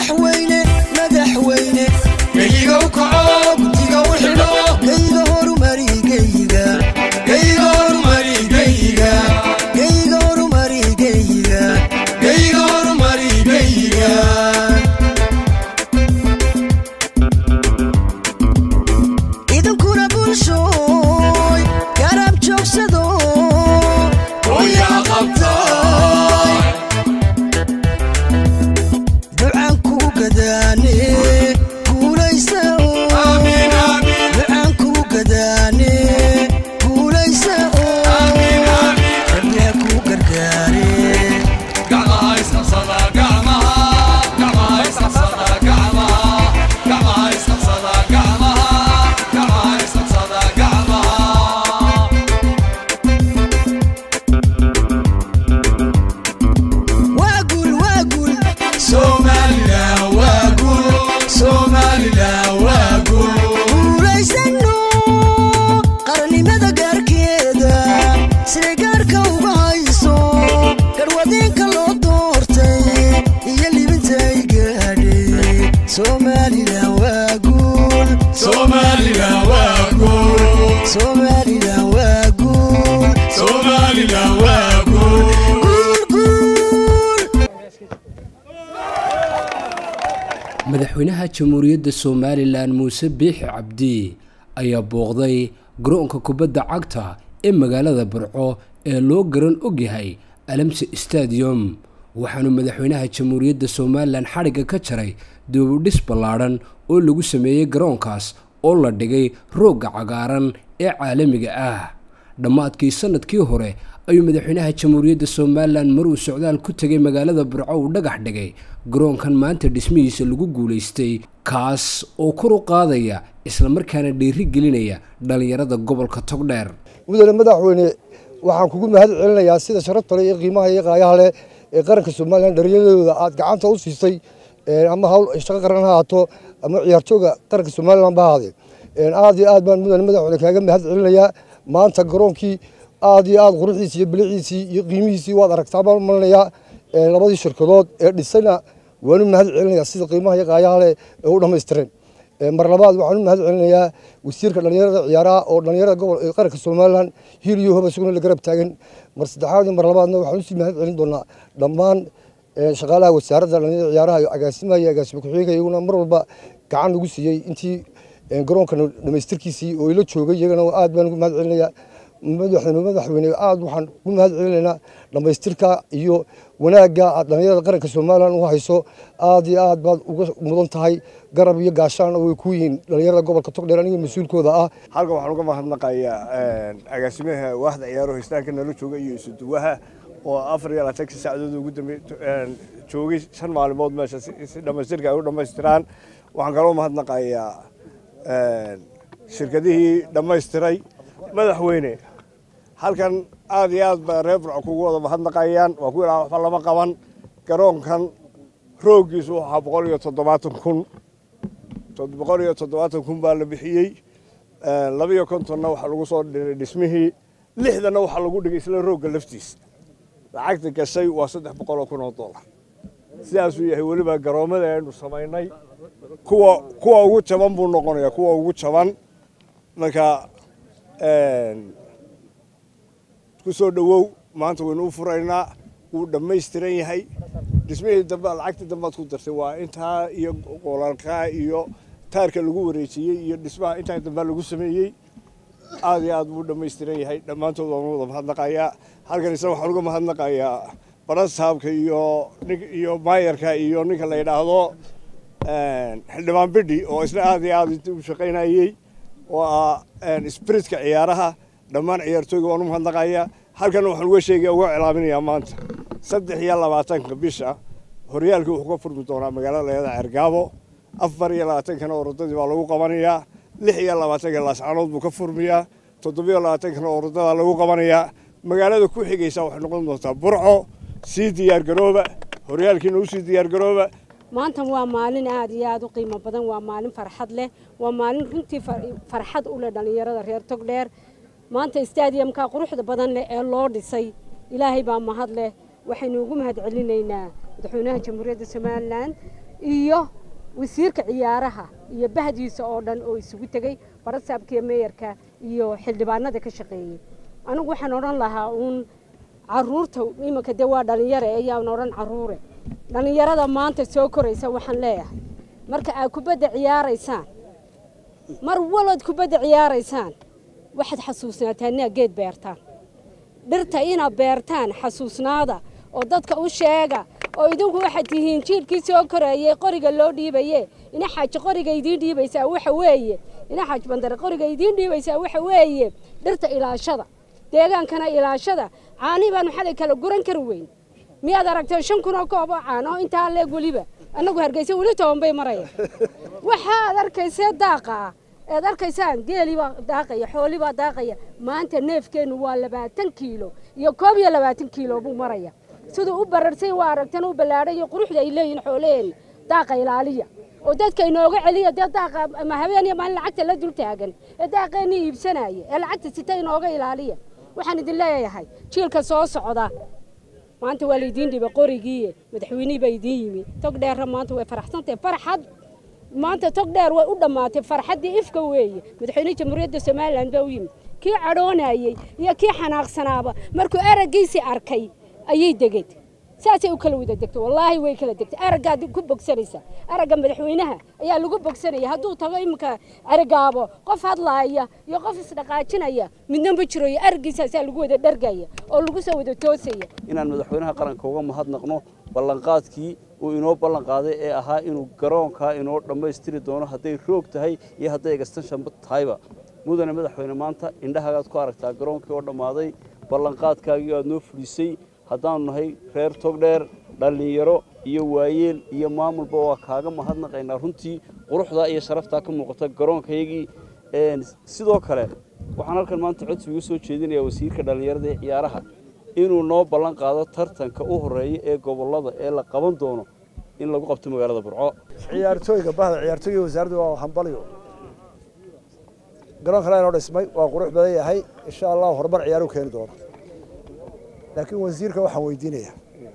madaxweyne madaxweyne geyigow kaco gutiga u xidho geyga horumari geyga geyiga horumari geyiga geyga horumari geyga geyiga horumari geyiga idinkuna bulshooy garab joogsado hooyaa qabta ducaan ku gadaane guulaysa amiin amiin ducaan ku gadaane guulaysa amiin amiin rabbiha ku gargaare gacmaha isqabsada gacmaha gacmaha isqabsada gacmaha gacmaha isqabsada gacmaha gacmaha isqabsada gacmaha waa guul waa guul Somaliland waa guul Somaliland waa guul guulaysano qarannimada gaarkeeda siday gaarka uga hayso garwadeenka loo doortay iyo libinta ay gaadhay somalilan waa guul Somaliland waa guul somalilan waa guul Somaliland waa guul guul guul madaxweynaha jamhuuriyadda somalilan muuse biixi cabdi ayaa booqday garoonka kubadda cagta ee magaalada burco ee loo garan ogyahay alamse stadium waxaanu madaxweynaha jamhuuriyadda somalilan xadhigga ka jaray dibudhis ballaadhan oo lagu sameeyey garoonkaas oo la dhigay roogga cagaaran ee caalamiga ah dhammaadkii sanadkii hore ayuu madaxweynaha jamhuuriyadda somalilan maruu socdaal ku tegay magaalada burco uu dhagax dhigay garoonkan maanta dhismihiisa lagu guulaystay kaas oo kor u qaadaya islamarkaana dhiiri gelinaya dhallinyarada gobolka togdheer mudane madaxweyne waxaan kugu mahad celinayaa sida sharafta leh iyo qiimaha iyo qaayaha leh ee qaranka somalilan dhallinyaradooda aad gacanta u siisay een, ama hawl shaqo qaran ha haato ama ciyaartooga qaranka somalilan ba ahaadee Een, aad iyo aad baan mudane madaxweyne kaaga mahad celinayaa maanta garoonkii aad iyo aad quruxdiisii iyo biliciisii iyo qiimihiisii waad aragtaa baan malinayaa Een, labadii shirkadood ee dhisayna waanu mahad celinayaa sida qiimaha iyo qaayaha leh ee u dhammaystireen Ee, mar labaad waxaan u mahad celinayaa wasiirka dhallinyarada ciyaaraha oo dhallinyarada gobol ee qaranka somalilan hiil iyo hoba isaguna la garab taagan mar saddexaad iyo mar labaadna waxaan usii mahad celin doonaa dhammaan ee, shaqaalaha wasaaradda dhallinyarada ciyaaraha iyo agaasimaha iyo agaasima ku-xigeenka iyaguna mar walba gacan nagu siiyey intii ee, garoonkan dhammaystirkiisii oo ila joogay iyagana aad baan ugu mahad celinayaa madaxweyne madaxweyne aad waxaan ugu mahad celinaynaa dhammaystirka iyo wanaagga aad dhallinyarada qaranka somalilan u hayso aad iyo aad baad uga mudan tahay garab iyo gaashaan way ku yihiin dhallinyarada gobolka togdheer aniga mas-uulkooda ah halkan waxaan uga mahadnaqayaa agaasimaha waaxda ciyaaraha histaanka nala jooga iyo isuduwaha oo afar iyo labaatankii saacadood ugu dambe joogay shan maalimood meesha si si dhammaystirka ay u dhammaystiraan waxaan kaloo mahadnaqayaa shirkadihii dhammaystiray madaxweyne halkan aad iyo aad baa reer burco kugu wada mahadnaqayaan waa ku ilaa waxba lama qaban garoonkan rooggiisu waxaa boqol iyo toddobaatan kun boqol iyo toddobaatan kun baa la bixiyey laba iyo kontonna waxaa lagu soo dhiray dhismihii lixdanna waxaa lagu dhigay isla roogga laftiisa lacagta gashay waa saddex boqol oo kun oo dollar sidaasuu yahay weliba garoommada aynu samaynay kuwa kuwa ugu jaban buu noqonayaa kuwa ugu jaban marka ku soo dhowow maanta waynu u furaynaa wuu dhammaystiran yahay dhismihii dambe lacagtii dambead ku dartay waa intaa iyo qolalkaa iyo taarka lagu wareejiyey iyo dhismaha intaa dambe lagu sameeyey aad iyo aad buu dhammaystiran yahay dhammaantood waan wada mahadnaqayaa halkan isna waxaan uga mahadnaqayaa barasaabka iyo nin- iyo maayarka iyo ninka la yidhaahdo xildhibaan bidhi oo isna aad iyo aad intii u shaqaynayey oo ah spiritka ciyaaraha dhammaan ciyaartooyga waan u mahadnaqayaa halkan waxaan uga sheegaya uga cilaaminayaa maanta saddex iyo labaatanka bisha horyaalkii wuxuu ka furmi doonaa magaalada leeda cergaabo afar iyo labaatankana orodadii baa lagu qabanayaa lix iyo labaatanka laascanood buu ka furmiyaa toddobiyo labaatankana orodadaa lagu qabanayaa magaalada ku xigaysa waxay noqon doontaa burco sii diyaargarooba horyaalkiina usii diyaargarooba maanta waa maalin aad iyo aad u qiimo badan waa maalin farxad leh waa maalin runtii far- farxad u leh dhallinyarada reer togdheer maanta stadiumka quruxda badan leh ee loo dhisay ilaahay baa mahad leh waxaynu ugu mahad celinaynaa madaxweynaha jamhuuriyadda somalilan iyo wasiirka ciyaaraha iyo bahdiisa oo dhan oo isugu tegey barasaabkiiyo meeyarka iyo xildhibaanada ka shaqeeyey anigu waxaan odhan lahaa uun caruurta iminka dee waa dhalinyare ayaan odhan caruure dhalinyarada maanta soo koraysa waxaan leeyahay marka aad kubadda ciyaaraysaan mar walood kubadda ciyaaraysaan waxaad xasuusnaataa inaa geed beertaan dhirta inaad beertaan xasuusnaada oo dadka u sheega oo idinku waxaad tihiin jiilkii soo koreeyey qoriga loo dhiibaye ina xaaji qoriga idiin dhiibaysaa waxa weeye ina xaaji bandare qoriga idiin dhiibaysaa waxa weeye dhirta ilaashada deegaankana ilaashada caanii baanu xalay kala guran kari weyn miyaad aragtay shan kun oo koob oo caan oo intaa leeg weliba annagu hargeysa weli toban bay maraya waxaad arkaysee daaqa ah ead arkaysaan geelibaa daaqaya xoolibaa daaqaya maanta neefkeennu waa labaatan kiilo iyo koob iyo labaatan kiilo buu maraya siduu u bararsay waa aragtan u ballaadhay iyo quruxda ay leeyihiin xoolaheenna daaqa ilaaliya oo dadka inooga celiya dee daaqa ama habeen iyo maalin lacagta la dul taagan ee daaqeenni iibsanaya ee lacagta sita inooga ilaaliya waxaan idin leeyahay jiilka soo socda maanta waa laydiin dhibay qorigiiye madaxweynihii baa idiin yimi tog dheerra maanta way faraxsantahay farxad maanta tog dheer way u dhammaatay farxaddii ifka weeye madaxweynihii jamhuuriyadda somalilan baa u yimid kii cadhoonayey iyo kii xanaaqsanaaba markuu araggiisii arkay ayay degeen saasay u kala wada degtay wallaahi way kala degtay araggaad ku bogsanaysa aragga madaxweynaha ayaa lagu bogsanaya hadduu tago iminka aragaabo qof hadlaaya iyo qof isdhaqaajinaya midna ma jiro iyo araggiisaasaa lagu wada dhargaya oo lagu soo wada toosaya inaan madaxweynaha qaranka uga mahadnaqno ballanqaadkii uu inoo ballanqaaday ee ahaa inuu garoonkaa inoo dhammaystiri doono hadday roog tahay iyo hadday egastanshanba tahayba mudane madaxweyne maanta indhahagaad ku aragtaa garoonkii oo dhammaaday ballanqaadkaagii aad noo fulisay haddaanu nahay reer togdheer dhallinyaro iyo waayeel iyo maamulba waa kaaga mahadnaqaynaa runtii quruxdaa iyo sharaftaa ka muuqata garoonkayagii sidoo kale waxaan halkan maanta codsi uga soo jeedinayaa wasiirka dhallinyarada ee ciyaaraha inuu noo ballan qaado tartanka u horeeya ee gobollada ee la qaban doono in lagu qabto magaalada burco ciyaartooyga bahda ciyaartooyga wasaaradda waa hambalyo garoonka la inoo dhismay waa qurux badan yahay insha allah horumar ciyaaru keeni doono laakiin wasiirka waxaan weydiinaya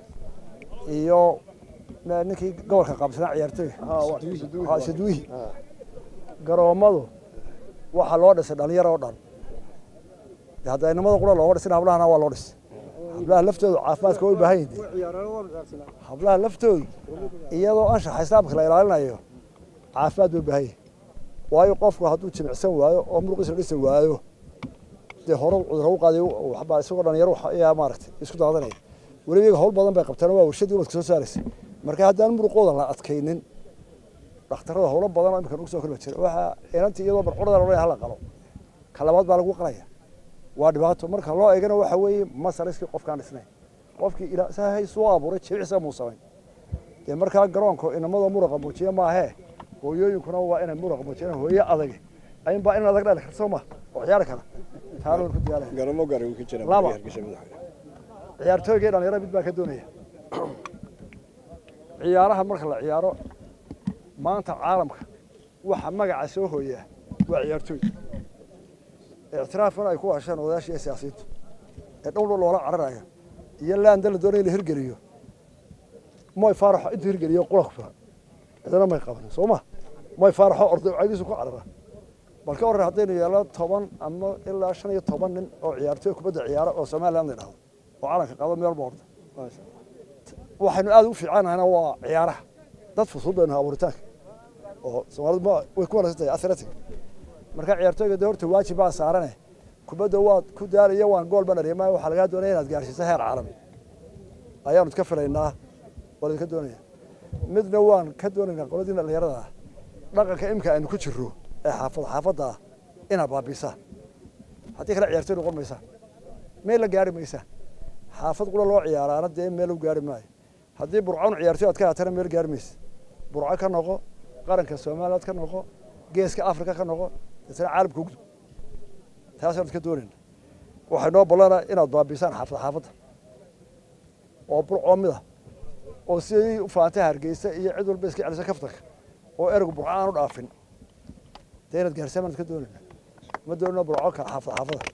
iyo ninkii gobolka qaabsanaa ciyaartooyga sadwihi garoommadu waxaa loo dhisay dhalinyaro oo dhan hadda inamada qura looga dhisin hablahana waa loo dhisay hablaha laftoodu caafimaadka way u baahan yihiin hablaha laftoodu iyadoo anshaxa islaamka la ilaalinayo caafimaad bay u baahan yihin waayo qofku hadduu jimicsan waayo oo muruqiisa dhisi waayo dee hore cudurro u qaaday waxbaa isagoo dhalinyaro ayaa maaragtay isku daadanaya weliba iyaga hawl badan bay qabteen waa warshadii ubadka soo saaraysay marka haddaan muruqooda la adkaynin dhakhtarada howlo badan oo imika nagu soo korba jira waxaa inantii iyadoo barcurada la hala qalo ka labaad baa lagu qalaya waa dhibaato marka loo eegana waxa weeye masariskii qofkaan dhisnayn qofkii ilaahay soo abuuray jimicsa muu samayn dee markaa garoonka inamada muruqa muujiya maahee hooyooyinkuna waa inay muruqa muujiyaan hooyo adag ayunbaa in adag dhali karta soo ma oo ciyaari kara taalo ku diyaalaya garamo garan ka jira Laba. hargeysa madaxweyne ciyaartooyga iyo dhalinyarada mid baan ka doonaya ciyaaraha marka la ciyaaro maanta caalamka waxa magaca soo hooyaa waa ciyaartooy ictiraafkan ay ku hasheen odayaashii iyo siyaasiyiintu ee dhow dhow loola cararayo iyo laanda la doonaya in la hirgeliyo moy faaraxo intuu hirgeliyo qura ku filan cidana may qabanin soo ma moy faaraxo orday caydiisu ku carara bal ka horre haddaynu yeelo toban ama ilaa shan iyo toban nin oo ciyaartooy kubadda ciyaara oo somaliland la dhahdo oo calanka qabo meel walba horta waxaynu aad u fiicannahayna waa ciyaaraha dad fusuud baynu abuuritaanka oo soomaalidu ma way ku wanaagsan tahay athletic marka ciyaartooyga dee horta waajib baa saarane kubadda waad ku daalaya waan gool baan dhariyay maayo waxaa lagaa doonaya inaad gaarsiiso heer caalami ayaanu iska filaynaa waa laydinka doonaya midna waan ka doonaynaa qoladii dhalinyarada ah dhaqanka imika aynu ku jirro ee xaafad xaafadda ah inaad baabisaan haddii kale ciyaartooy noqon maysaan meel la gaari maysaan xaafad qura loo ciyaaraana dee meel u gaari maayo haddii burcon ciyaartooy aad ka haatana meel gaari maysa burco ka noqo qaranka soomaaliyaad ka noqo geeska afrika ka noqo isna caalamka ugdub taasaan iska doonayna waxay noo ballana inaad baabisaan xaafad xaafadda oo burcoo mid ah oo sidii u faantay hargeysa iyo cid walba iska celisa kaftanka oo ereygu burco aan u dhaafin dee inaad gaarsaan baan iska doonayna ma doonina burco kale xaafad xaafada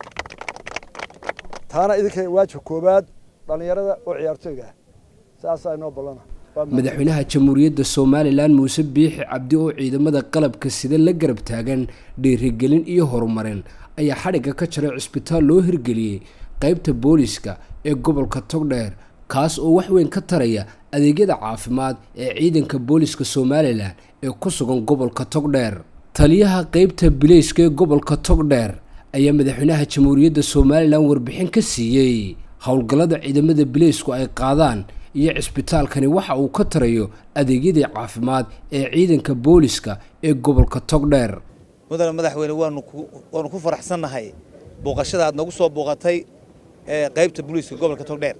taana idinka waajib koobaad dhalinyarada oo ciyaartooyga ah saasaa inoo ballana madaxweynaha jamhuuriyadda somalilan muuse biixi cabdi oo ciidamada qalabka sida la garab taagan dhiirigelin iyo horumarin ayaa xadhigga ka jaray cisbitaal loo hirgeliyey qeybta booliska ee gobolka togdheer kaas oo wax weyn ka taraya adeegyada caafimaad ee ciidanka booliska somalilan ee ku sugan gobolka togdheer taliyaha qeybta bileyska ee gobolka togdheer ayaa madaxweynaha jamhuuriyadda somalilan warbixin ka siiyey howlgallada ciidamada bileysku ay qaadaan iyo cisbitaalkani waxa uu ka tarayo adeegyadii caafimaad ee ciidanka booliska ee gobolka togdheer mudane madaxweyne waanu waanu ku faraxsannahay booqashada aad nagu soo booqatay ee qaybta booliiska gobolka togdheer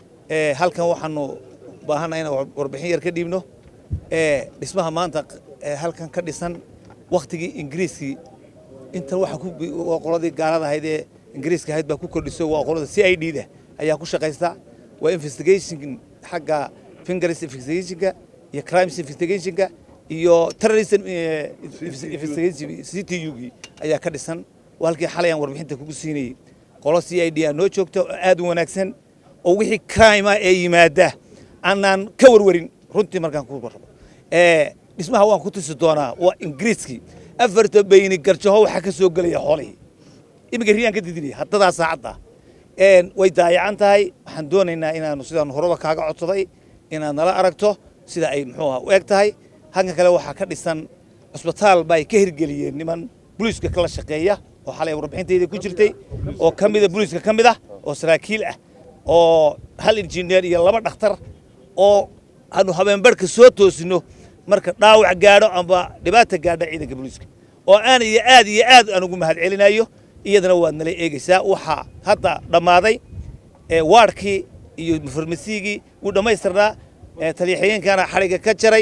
ee halkan waxaanu baahannahay inaan warbixin yar ka dhiibno ee dhismaha maanta ee halkan ka dhisan wakhtigii ingiriiskii intan waxa ku waa qoladii gaalada ahayd ee ingiriiska ahayd baa ku kordhisay waa qolada c i d da ayaa ku shaqaysta waa investigation xagga fingers investigationka iyo crimes investigationka iyo terrorism investigation c t u gii ayaa ka dhisan waa halkii xalay aan warbixinta kugu siinayey qolo c i d a noo joogta oo aad u wanaagsan oo wixii crime ah ee yimaada aanaan ka warwarin runtii markaan ku warrabo dhismaha waan ku tusi doonaa waa ingiriiskii afarta bayni garjaho waxaa ka soo gelaya xoolihii iminka riyaan ka didinaya haddadaa saacadda way daayacan tahay waxaan doonaynaa inaanu sidaan horeba kaaga codsaday inaad nala aragto sida ay muxuu aha u eg tahay halkan kale waxaa ka dhisan cusbitaal bay ka hirgeliyeen niman booliiska kala shaqeeya oo xalay warbixintayda ku jirtay oo ka mida booliiska ka mid ah oo saraakiil ah oo hal injineer iyo laba dhakhtar oo aanu habeenbarhka soo toosino marka dhaawac gaadho amba dhibaata gaadha ciidanka booliiska oo aan iyo aad iyo aad aan ugu mahad celinayo iyadana waad nala eegaysaa waxaa hadda dhammaaday waadhkii iyo farmasiigii wuu dhammaystirnaa taliyaxigeenkana xadhigga ka jaray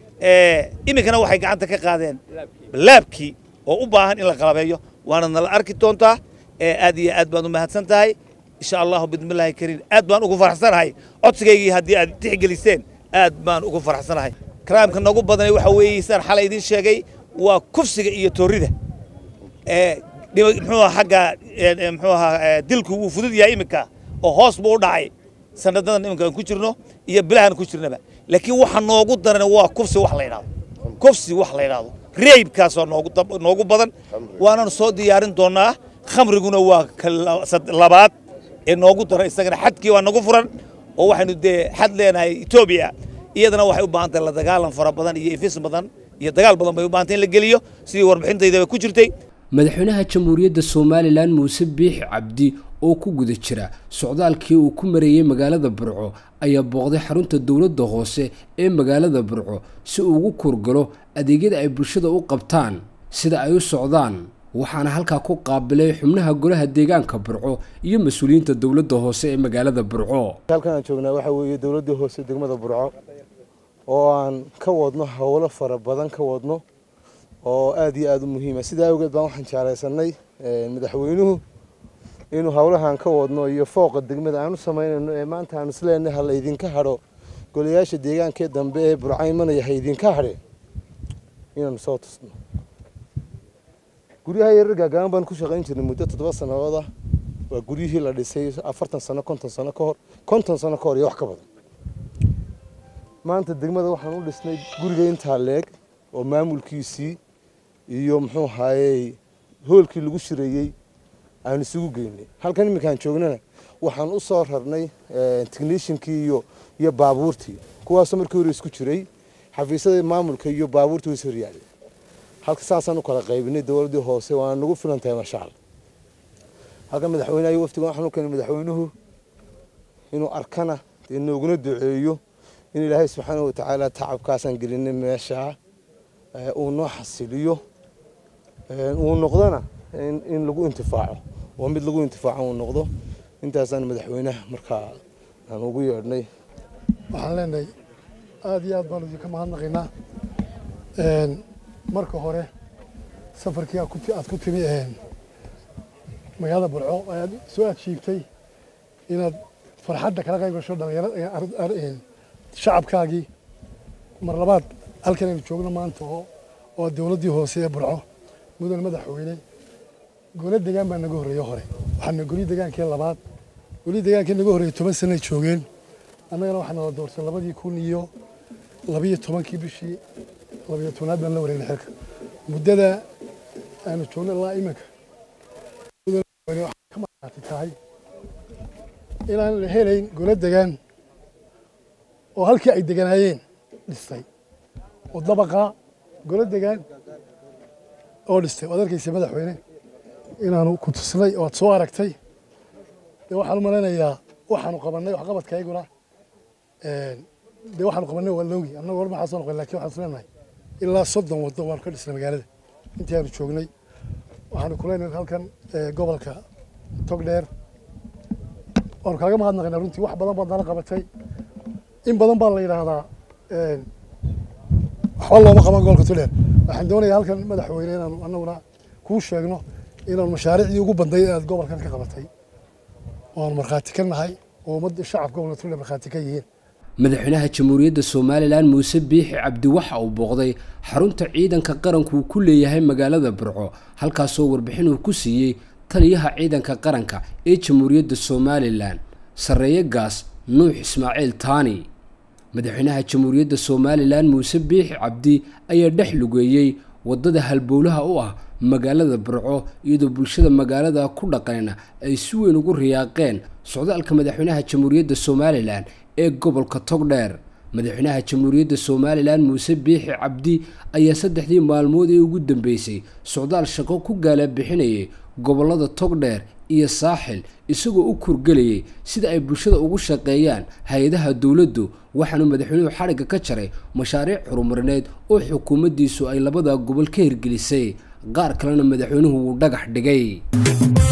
iminkana waxay gacanta ka qaadeen laabkii oo u baahan in la qalabeeyo waana nala arki doontaa aad iyo aad baan u mahadsan tahay insha allahu bidmillaahi kariim aad baan ugu faraxsanahay codsigaygii haddii aad tixgeliseen aad baan ugu faraxsanahay karaamka nagu badanay waxa weeye saan xalay idiin sheegay waa kufsiga iyo toorida muxuu xagga muxuu ahaa dilku wuu fudud yahay iminka oo hoos buu u dhacay sanadadan iminka aan ku jirno iyo bilahan ku jirnaba laakiin waxa noogu daran waa kufsi wax la yidhahdo kufsi wax la yidhahdo reybkaasoo noogu noogu badan waananu soo diyaarin doonaa khamriguna waa ka labaad ee noogu daran isagana xadkii waa nagu furan oo waxaynu dee xad leenahay etoobiya iyadana waxay u baahan tahay la dagaalan fara badan iyo ifis badan iyo dagaal badan bay u baahantay in la geliyo sidii warbixintaydaba ku jirtay madaxweynaha jamhuuriyadda somalilan muuse biixi cabdi oo ku guda jira socdaalkii uu ku mareeyey magaalada burco ayaa booqday xarunta dowladda hoose ee magaalada burco si uu ugu kurgalo adeegyada ay bulshada u qabtaan sida ay u socdaan waxaana halkaa ku qaabilay xubnaha golaha deegaanka burco iyo mas-uuliyiinta dowladda hoose ee magaalada burco halkan aan joognaa waxaa weeye dowladda hoose degmada burco oo aan ka wadno howlo fara badan ka wadno oo aada iyo aada u muhiima sidaa awgeed baan waxaan jeclaysanay madaxweynuhu inuu howlahan ka wadno iyo fooqa degmada aan u samaynayno ee maanta aan isleenahay ha la idinka hadho golayaasha deegaankee dambe ee burco imanaya ha idinka hadhe inaanu soo tusno guryaha yarar gaagaaban baan ku shaqayn jirnay muddo toddoba sannadood ah waa guryihii la dhisay afartan sano konton sano ka hor konton sano ka hor iyo wax ka badan maanta degmada waxaan u dhisnay guriga intaa leeg oo maamulkiisii iyo muxuu ahaayey hoolkii lagu shireeyey aan isugu geynay halkan iminkaan joognana waxaan u soo rarnay technishinkii iyo iyo baabuurtii kuwaasoo markii hore isku jiray xafiisyada maamulka iyo baabuurtii way ishoryaaleen halka saasaan u kala qaybinay dowladdii hoose waana nagu filan tahay maasha allah halkan madaxweynaha iyo waftigan waxaan u keenay madaxweynuhu inuu arkana dee nooguna duceeyo in ilaahay subxaana watacaala tacabkaasaan gelinay meeshaa uu noo xasiliyo uu noqdona in lagu intifaaco oo mid lagu intifaaco uu noqdo intaasaan madaxweynaha markaa aan ugu yeedhnay waxaan leenahay aada iyo aad baanu idinka mahadnaqaynaa marka hore safarkii aad ku timi magaalada burco ayaad soo adshiigtay inaad farxadda kala qayb gasho dhalinyarada shacabkaagii mar labaad halkan aynu joogno maanta oo oo dowladdii hoose ee burco mudane madaxweyne gole degaan baa naga horreeye hore waxaana goli degaankii labaad goli degaankii naga horreeyey toban sanay joogeen annagana waxaa nala doortay labadii kun iyo labiyo tobankii bishii labiyo tobnaad baan la wareegnay xilka muddada aanu joogno ilaa iminka waxay ka markaati tahay inaan la helayn golo degaan oo halkii ay deganaayeen dhistay oo dabaqa golo degaan oo dhistay waad arkaysa madaxweyne inaanu ku tusnay oo aad soo aragtay dee waxaan u malaynayaa waxaanu qabannay waxqabadkayguna dee waxaanu qabannay waa loogi annagu hor maxaa soo noqon lakin waxaan isleenahay ilaa soddon waddo waanu ka dhisnay magaalada intii aanu joognay waxaanu kuleynahay halkan gobolka togdheer waanu kaaga mahadnaqaynaa runtii wax badan baad nala qabatay in badan baa la yidhaahdaa waxba looma qaban gobolka togdheer waxaan doonayaa halkan madaxweyne inaanu annaguna kuu sheegno inaanu mashaariicdii ugu banday aad gobolkan ka qabatay waanu markhaati ka nahay oo ummadda shacabka gobolka togdheer markhaati ka yihiin madaxweynaha jamhuuriyadda somalilan muuse biixi cabdi waxa uu booqday xarunta ciidanka qaranku uu ku leeyahay magaalada burco halkaasoo warbixin uu ku siiyey taliyaha ciidanka qaranka ee jamhuuriyadda somalilan sarreeye gaas nuux ismaaciil taani madaxweynaha jamhuuriyadda somalilan muuse biixi cabdi ayaa dhex lugeeyey waddada halbowlaha u ah magaalada burco iyadoo bulshada magaalada ku dhaqanna ay si weyn ugu riyaaqeen socdaalka madaxweynaha jamhuuriyadda somalilan ee gobolka togdheer madaxweynaha jamhuuriyadda somalilan muuse biixi cabdi ayaa saddexdii maalmood ee ugu dambeysay socdaal shaqo ku gaala bixinayay gobollada togdheer iyo saaxil isagoo u kurgelayay sida ay bulshada ugu shaqeeyaan hay-adaha dowladdu waxaanu madaxweynuhu xadhigga ka jaray mashaariic horumarineed oo xukuumaddiisu ay labada gobol ka hirgelisay qaar kalena madaxweynuhu wuu dhagax dhigay